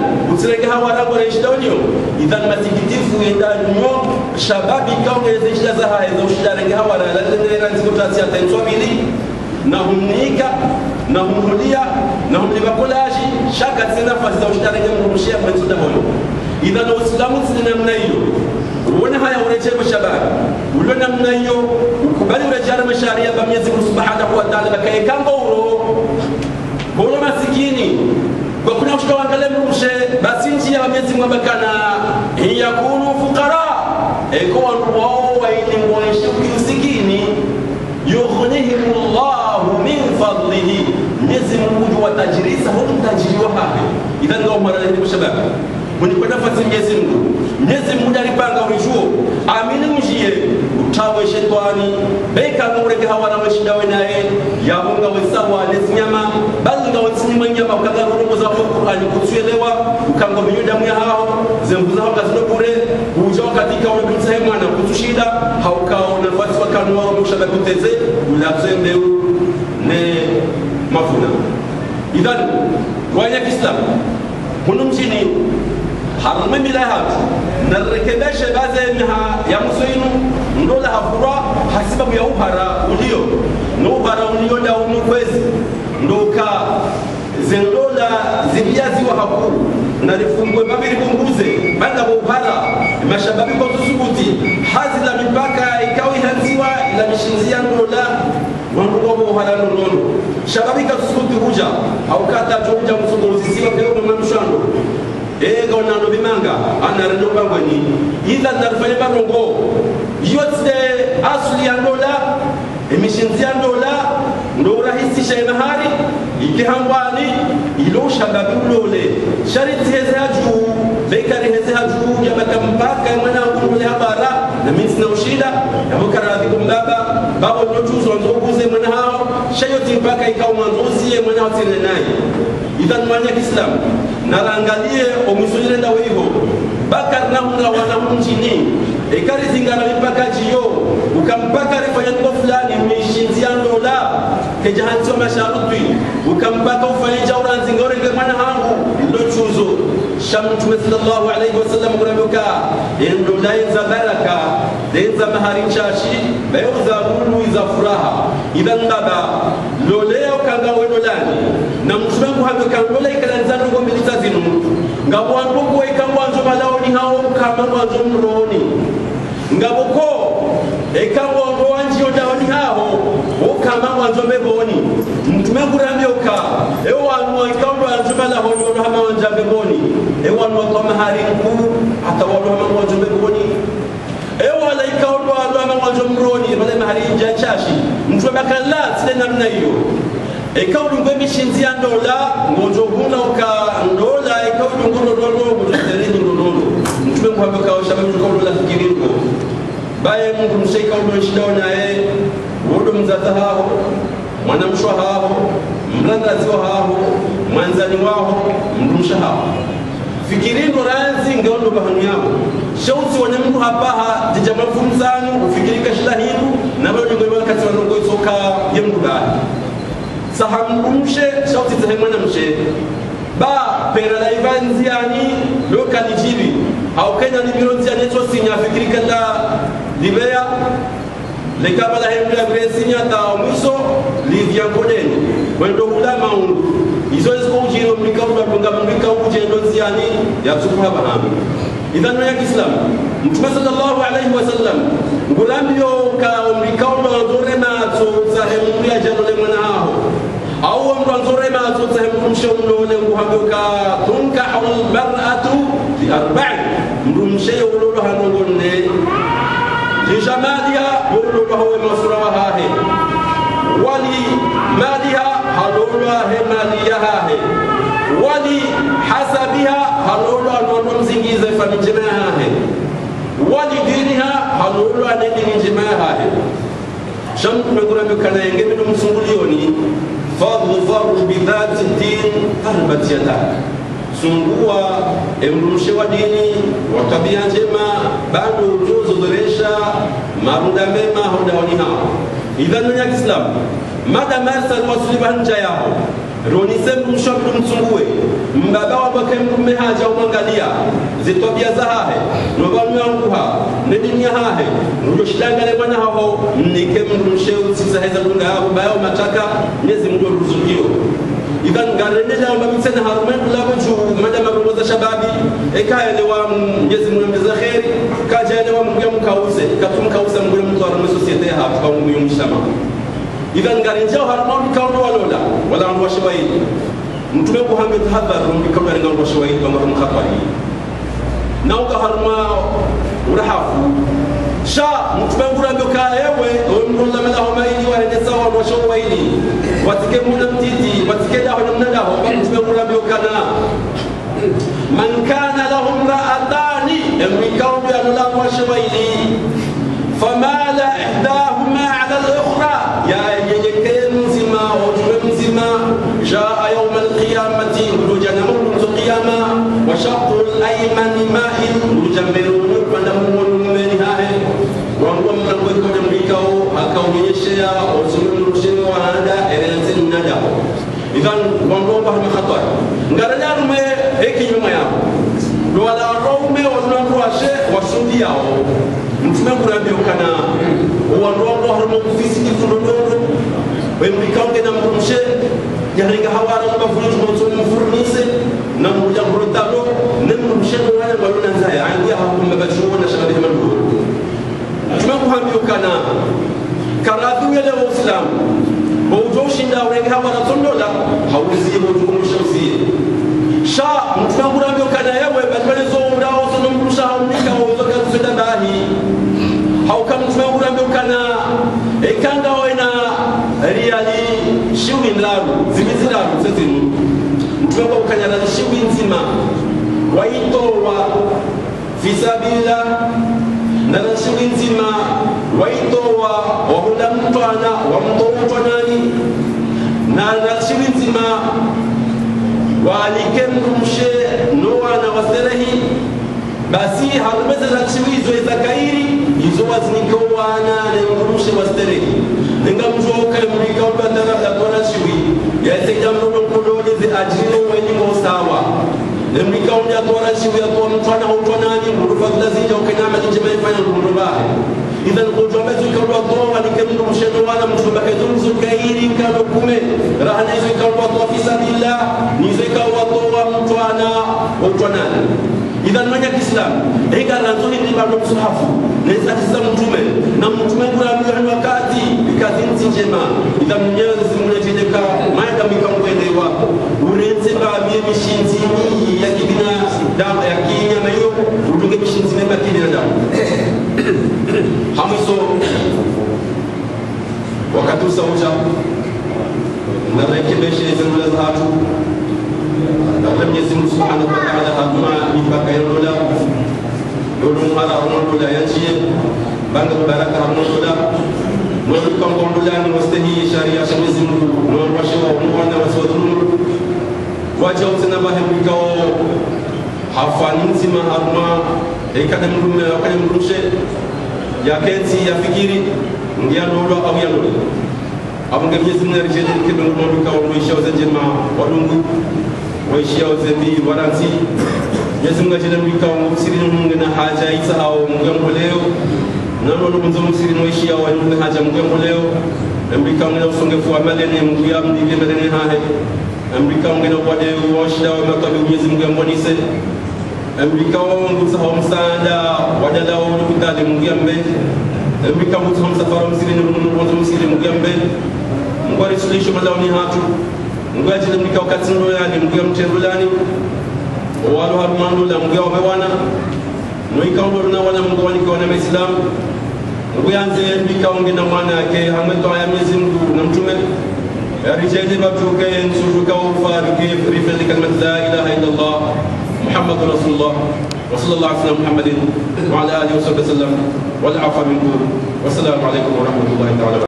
utsirege hawarango reshidonyo idhan matikitifu enda nyo shababi kaongeze shida za haye za ushidarege hawara lalendera nziko tatsi atenswa bili na humnika na humhulia na humlibakulaji shaka tsina nafasi za ushidarege mrushia kwa nzuda hoyo idhan uislamu tsina namna hiyo uone haya urejee shababi ulio namna hiyo ukubali urejea masharia ba Mwenyezi Mungu Subhanahu wa Ta'ala bakaekanga uro bolo masikini kwa kuna ushawangalia mrushe basi njia ya Mwenyezi Mungu abakana yakunu fuqara eko wantu wao waili mwaishe usikini yughnihimullahu min fadlihi Mwenyezi Mungu watajirisa huko tajiri wa hape idhan ndio mara ile shababi mwenye nafasi Mwenyezi Mungu. Mwenyezi Mungu alipanga ulichuo amini mjie utawe shetani beka ngureke hawana weshida wenaye yabunga wesawa nesinyama bali nga wesinyama nyama ukanga rumo za Qur'ani kutuelewa ukanga binyuda mya hao zembuza hao kazino bure uja katika ule bitsahe mwana kutushida haukao nafasi wakanu wao mshaba kuteze ulazembe ne mafuna idhan waya Kiislamu huno mjini harme mila hatu narekebeshe baze miha ya musoinu ndola hafura hasibabu ya uhara ulio no uhara ulio da unu kwezi ndoka zendola ziliyaziwa hakuru na lifungwe babiri bunguze banda bo uhara mashababi kwa tusubuti hazi la mipaka ikawi hanziwa ila mishinzia ndola wanduwa bo uhara ndono shababi ka tusubuti huja au kata tuja msugo uzisiwa kwa mwanamshando ega onano bimanga anarendo bangweni ila narfanye barongo yote asli ya ndola emishinzi ya ndola ndo urahisisha mahari ikihambwani ilo shababi ulole shariti heze haju bekari heze haju yabaka mpaka mwana ngule habara na minsi na ushida yabukara radhi kumbaba babo nyotuzo nzoguze mwana hao shayoti mpaka ikawa mwanzozie mwana hao tene naye idhan mwanya kiislamu narangalie omwisonyere ndawe iho bakar nahunga wanahunjini ekari zingana mipaka jiyo ukampaka rifanya nko fulani mishinzia ndola kejahansiwa masharutwi ukampaka ufanye jauranzinga orenge mwana hangu ndo chuzo shamtume sallallahu alaihi wasallam kurabuka endola enza baraka denza mahari chashi beuza lulu iza furaha idhan baba lolea ukanga wedolani na mtume kuhambe kandola ikalanza ndogo milita zinu ngabo wandugu ikangwanzo malaoni hao kama mwanzo mroni ngabo ko ekangwango wanjiyo daoni hao ukama mwanzo meboni mtume kurambioka ewo wanu ikaundo wanzo malahoni wano hama wanja meboni ewo wanu wakwa mahari mkuu hata wano hama mwanzo meboni ewo wala ikaundo wano hama mwanzo mroni wale mahari nja chashi mtume bakala sile namna hiyo ikaulungwe mishinzi ya ndola ngojo huna uka ndola ikaulungu ndono ngojo tereni ndono mtume muhambe ka shaba mtu ka ndola fikiringo baye mungu mshaika ulo shidao naye wodo mzata hao mwanamshwa hao mrandazi wa hao mwanzani wao mrumsha hao fikirindo ranzi ngeondo bahanu yao shauti wanya mtu hapaha jijama funzanu ufikirika shila hindu na bado ngwe wakati wanongo isoka yemdu bali sahamrumshe shauti zahemwana mshe ba pera la ivanziani lokali jibi au kenya ni bironzi aneto sinya fikirika la libea lekaba la hemla gresinya ta mwiso livya kodeni wendo hula maundu izo isko ujiro mlika ula tunga mlika uje ndo ziani ya tukuha bahami idhan ya kislam mtume sallallahu alaihi wasallam ngulambio ka mlika ula nzore na so sahemu ya jalo le mwana hao au mtu anzore ma so sahemu msho mlole nguhambuka tunkahu almar'atu bi arba'i mrumshe ulolo hanongonne lijamaliha ulolo hawe masura wa hahe wali maliha halolo he maliya hahe wali hasabiha halolo anono mzingize famijema hahe wali diniha halolo anedini jema hahe shamtu megura mekana yenge mino msungulioni fadlu faru bidhati din tarbat yadak sungua emrumshe wa dini wa tabia njema bado uzozoresha marunda mema hodawani hao idhan ya kiislamu mada marsal wasliba nja yao ronise mshabu msungue mbaba wabake mrume haja umwangalia zitwabia za hahe nobanwanguha nedinia hahe njo shidangale mwana haho mnike mndu msheu sisaheza dunga yabo bayo mataka nyezi mndu ruzukio ikan garendela amba mitsena harumen labo ju mada mabongoza shababi ekaelewa nyezi mndu mbeza kheri kajaelewa mngu mkause katumkausa mngu mtu arume societe hapo kwa mngu mshama ikan garenjao harumen kaundo walola wala ndo washabaidi mtume ko hambe tahadhar rumbi kabla nga ndo shawaidi wa marum khatari nauka harma urahafu sha mtume ngura ndo ka ewe ndo la mala ho maili wa hende sawa ndo shawaidi watike muna mtiti watike daho na mnada ho mtume ngura ndo kana man kana lahum ra'atani emrikao ya ndo la shawaidi famala ihdahuma ala al-ukhra ya yejekee mzima ujue mzima جاء يوم القيامة ولوجا نمر القيامة وشق الأيمن مائل ولوجا ملون فنمون من هاي وهو من ويكون ملكه أكون يشيا وسلم رشد وهذا إرنسن ندا إذن وانو بحر خطر نغرنا رمي هيك يوم يا لولا رومي وزنا رواشة وسودي ياو mtume kurambia kana uwandondo harimo kufisiki fulodoro wemrikaunge na mrumshe yaringa hawara mabafuni tumotsoni mfurnise na mruja mrotalo ne mrumshe wala balona nzaya angia hakumba bachuo na shababi mandu mtume kuhambia kana karadhu yale wa islam bawjoshinda urenga hawara tondola hauziye bawjukumushamsiye sha mtume kurambia kana yewe balbale zo urao sono mrusha haunika wazo kazenda bahi hauka mtume kurambia kana ekanga wena riali shiwi nlaru zimiziraru zezinu mtume kwa ukanyala shiwi nzima waitowa fisabila nala shiwi nzima waitowa wahula mtwana wamtoutwa nani nala shiwi nzima waalike mrumshe nowana waserehi basi harumezeza chiwi izo ezakairi izo wazinikowana nemrumshe wasterehi ninga mtu oka mrika ubatara dakora chiwi yaseja mrono kulolize ajiro weni sawa nemrika unya tora chiwi atwa mtwana utwana ni murufa kutazinja ukenyama jinjema ifanya ngurubahe idhan kujwa mezu ikalwa toa ni kemnu mshendo wala mtu bake zunzu kairi kama kume rahana izo ikalwa toa fi sabilillah nizo ikalwa toa mtwana utwana idhan manya kiislam ega ranzoni ni bado msuhafu neza kisa mtume na mtume kula mwa wakati kazi nzi njema idhan mnyezi mnatendeka maida mikamwendewa urenze ba mie mishinzi ni ya kibina damu ya kinyama hiyo udunge mishinzi mema kibina damu hamiso wakati usauja na rekebeshe zingula za hatu na Mwenyezi Mungu Subhanahu wa Ta'ala hatuma mipaka ya dola dola mara hono dola yanchie banga baraka hono dola nodu kam kom dola ni mustahi sharia sha Mwenyezi Mungu no washe wa mwana wa sodunu wacha utena bahe mkao hafani nzima haruma ekada mrume akada mrushe ya kensi ya fikiri ngia dola au ya dola abunge Mwenyezi Mungu arijeni kibe ngondo kawo mwisha wazenjema wadungu waishia uzembi waransi Mwenyezi Mungu ajenda mwika wa msiri mungu na haja isa au mungu leo na ndo mzo msiri waishia wa mungu haja mungu leo mbika mungu na usongefu wa malene mungu ya mdive malene hahe mbika mungu na wade washida wa makabi Mwenyezi Mungu ambonise mbika wa mungu sawa msaada wadala wa mungu kutali mungu ya mbe mbika mungu sawa msafara msiri mungu msiri mungu ya mbe mungu arisulisho malaoni hatu mungu ajile mlika wakati ndo yani mungu ya mtendulani walo harumando la mungu ya wamewana noikaundo na wana mungu walika wana maislam mungu yanze mbika onge na mwana yake hamwe to ya Mwenyezi Mungu na mtume rijali babtuke nsujuka ufarike rifadhi kalimat la ilaha illa Allah محمد رسول الله وصلى الله على سيدنا محمد وعلى اله وصحبه وسلم والعفو منكم والسلام عليكم ورحمه الله تعالى